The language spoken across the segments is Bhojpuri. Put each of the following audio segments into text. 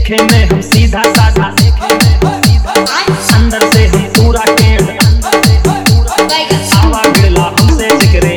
देखे में हम सीधा साधा देखे में हम सीधा अंदर से हम पूरा टेढ़ अंदर से हम पूरा आवा गिरला हमसे जिक्रे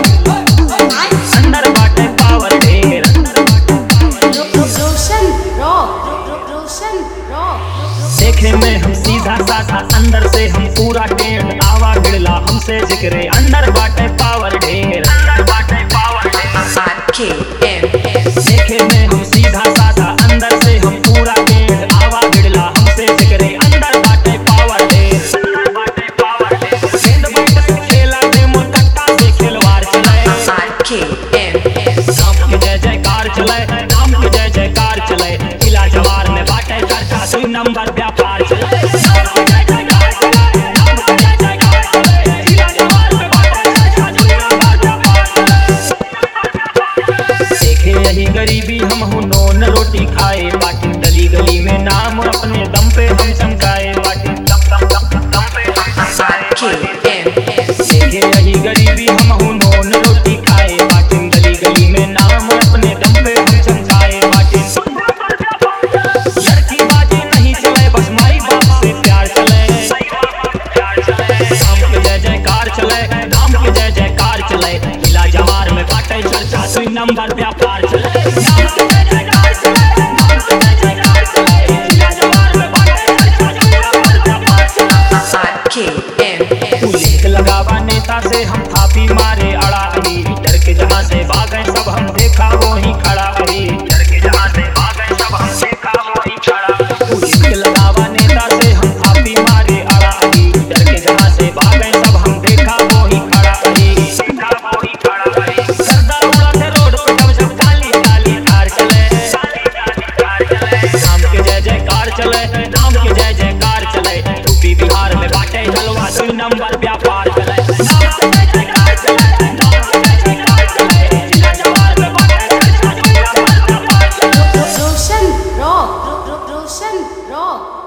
अंदर बाटे पावर ढेर अंदर बाटे Roshan Rock, Roshan Rock. देखे में हम सीधा साधा अंदर से हम पूरा टेढ़ आवा गिरला हमसे जिक्रे अंदर बाटे पावर ढेर अंदर बाटे पावर ढेर देखे में हम सीधा साधा अंदर से हम पूरा टेढ़ आवा गिरला हमसे जिक्रे अंदर बाटे पावर ढेर अंदर बाटे पावर ढेर गेंद बैट से खेला प्रेम कट्टा से खिलवाड़ चले राम के जय जयकार चले राम के जय जयकार चले किला जवार में बाटे चर्चा दुई नंबर व्यापार चले राम के जय जयकार चले, राम के जय जयकार चले, किला जवार में बाटे चर्चा, दुई नंबर व्यापार चले। देखे यही गरीबी हम हूँ नोन रोटी खाए बाटी गली गली में नाम अपने दम पे हम चमकाए बाटी दम दम दम दम पे हम चमकाए देखे यही गरीबी हम हूँ नोन रोटी खाए बाटी गली गली में नाम अपने दम पे हम चमकाए बाटी लड़की बाजी नहीं चले बस माई बाप से प्यार चले राम के जय जयकार चले राम के जय जयकार चले किला जवार में बाटे चर्चा दुई नंबर व्यापार चले राम के जय जयकार चले राम के जय जयकार चले किला जवार में बाटे चर्चा दुई नंबर व्यापार चले पुलिस लगावा नेता से हम थापी मारे अड़ा अड़ी डर के जहाँ से भागे सब हम देखा वो ही खड़ा अड़ी डर के जहाँ से भागे सब हम देखा वो ही खड़ा पुलिस लगावा नेता से हम थापी मारे अड़ा अड़ी डर के जहाँ से भागे सब हम देखा वो ही खड़ा अड़ी देखा वो ही खड़ा अड़ी गर्दा उड़ा थे रोड पे जब जब काली काली थार चले राम के जय जयकार चले राम के जय जयकार चले यूपी बिहार में बाटे जलवा दुई नंबर व्यापार चले राम के जय जयकार चले राम के जय जयकार चले जिला जवार में बाटे चर्चा दुई नंबर व्यापार चले Roshan Rock, Roshan Rock.